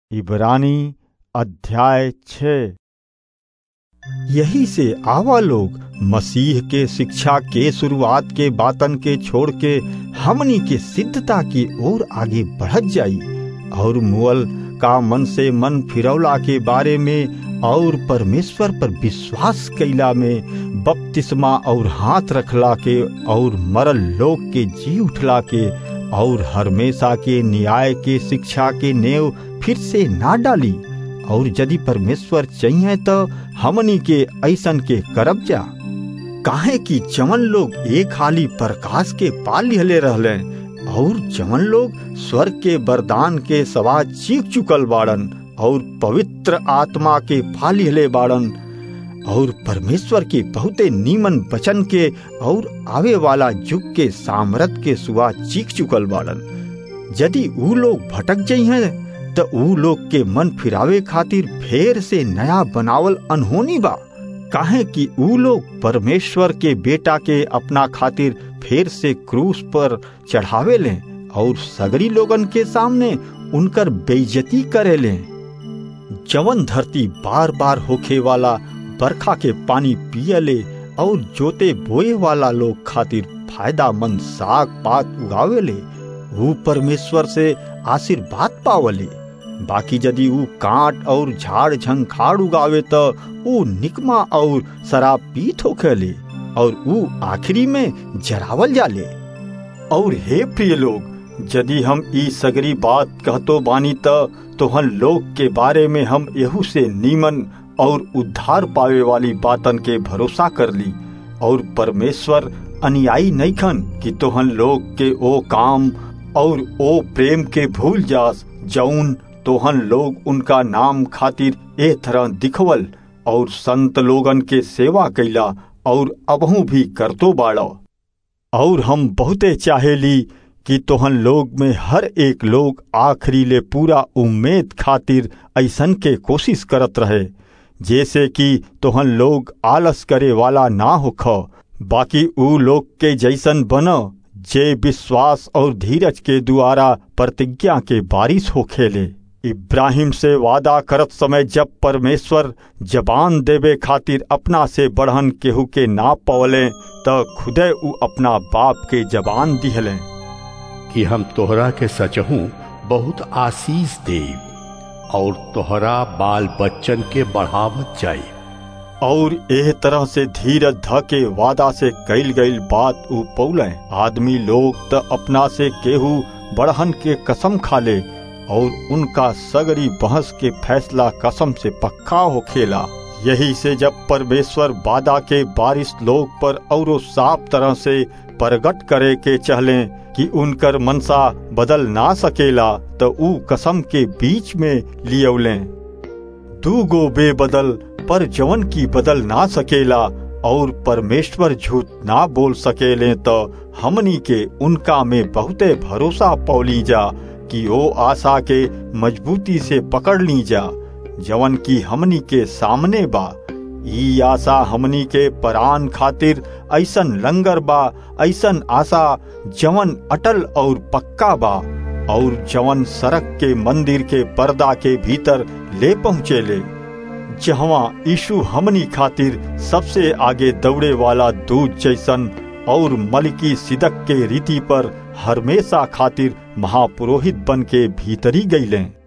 इब्रानी अध्याय छः यही से आवा लोग मसीह के शिक्षा के शुरुआत के बातन के छोड़ के हमनी के सिद्धता की ओर आगे बढ़त जाई और मुअल का मन से मन फिरौला के बारे में और परमेश्वर पर विश्वास कैला में बपतिस्मा और हाथ रखला के और मरल लोग के जी उठला के और हमेशा के न्याय के शिक्षा के नेव फिर से ना डाली और यदि परमेश्वर चाहिए तो हमनी के ऐसन के करब जा काहे कि जवन लोग एक हाली प्रकाश के पाल लिहले रहले और जवन लोग स्वर्ग के वरदान के सवा चीख चुकल बाड़न और पवित्र आत्मा के पा लिहले बाड़न और परमेश्वर के बहुते नीमन वचन के और आवे वाला युग के सामर्थ के सुआ चीख चुकल बाड़न यदि ऊ लोग भटक जाइए तो ऊ लोग के मन फिरावे खातिर फेर से नया बनावल अनहोनी बा काहे कि ऊ लोग परमेश्वर के बेटा के अपना खातिर फेर से क्रूस पर चढ़ावे ले और सगरी लोगन के सामने उनकर बेइज्जती करे ले जवन धरती बार बार होखे वाला बरखा के पानी पिए ले और जोते बोए वाला लोग खातिर फायदा मंद साग पात उगावे ले वो परमेश्वर से आशीर्वाद पावले बाकी यदि ऊ कांट और झाड़ झंखाड़ उगावे तो ऊ निकमा और शराब पीत होखेले और ऊ आखिरी में जरावल जाले और हे प्रिय लोग यदि हम ई सगरी बात कहतो बानी त तोहन लोग के बारे में हम यहू से नीमन और उद्धार पावे वाली बातन के भरोसा कर ली और परमेश्वर अनुयायी नईखन कि तोहन लोग के ओ काम और ओ प्रेम के भूल जास जौन तोहन लोग उनका नाम खातिर ए तरह दिखवल और संत लोगन के सेवा कैला और अबहू भी करतो बाड़ा और हम बहुते चाहेली कि तोहन लोग में हर एक लोग आखिरी ले पूरा उम्मीद खातिर ऐसन के कोशिश करत रहे जैसे कि तोहन लोग आलस करे वाला ना होख बाकी ऊ लोग के जैसन बन जे विश्वास और धीरज के द्वारा प्रतिज्ञा के बारिश हो खेले इब्राहिम से वादा करत समय जब परमेश्वर जबान देवे खातिर अपना से बढ़न केहू के ना पवले त खुदे ऊ अपना बाप के जबान दिहले कि हम तोहरा के सचहू बहुत आशीष दे और तोहरा बाल बच्चन के बढ़ावत जाई और एह तरह से धीरज ध के वादा से कैल गईल बात ऊ पौले आदमी लोग त अपना से केहू बढ़हन के कसम खा ले और उनका सगरी बहस के फैसला कसम से पक्का हो खेला यही से जब परमेश्वर वादा के बारिश लोग पर और साफ तरह से प्रगट करे के चहले कि उनकर मनसा बदल ना सकेला तो ऊ कसम के बीच में लियौले दू गो बेबदल पर जवन की बदल ना सकेला और परमेश्वर झूठ ना बोल सकेले तो हमनी के उनका में बहुते भरोसा पौली जा कि ओ आशा के मजबूती से पकड़ ली जा जवन की हमनी के सामने बा ई आशा हमनी के परान खातिर ऐसन लंगर बा ऐसन आशा जवन अटल और पक्का बा और जवन सड़क के मंदिर के पर्दा के भीतर ले पहुँचे ले जहवा यीशु हमनी खातिर सबसे आगे दौड़े वाला दूध जैसन और मलकी सिदक के रीति पर हमेशा खातिर महापुरोहित बन के भीतरी गईले